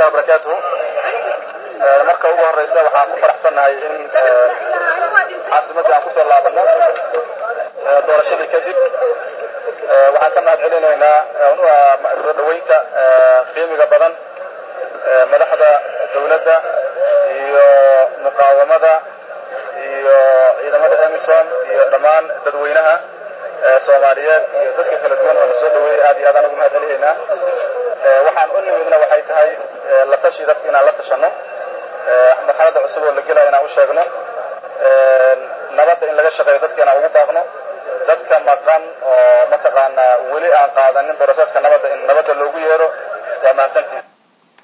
wabarakatuhu marka ugu horeysa waxaan ku faraxsannahay in caasimadii aan kusoo laabano doorashadii kadib waxaan ka mahad celinaynaa soo dhaweynta qiimiga badan madaxda dawladda iyo muqaawamada iyo ciidamada emisom iyo dhammaan dadweynaha soomaaliyeed iyo dadka kala duwan oo na soo dhaweeyey aad iyo aadaan ugu mahad celinaynaa waxaan u nimidna waxay tahay la tashi dadka inaan la tashano marxalada cusub oo la gelaya inaan u sheegno nabadda in laga shaqeeyo dadka inaan ugu baaqno dadka maqan oo mataqaanaa weli aan qaadanin boroseska nabadda in nabadda loogu yeero waa mahadsantihin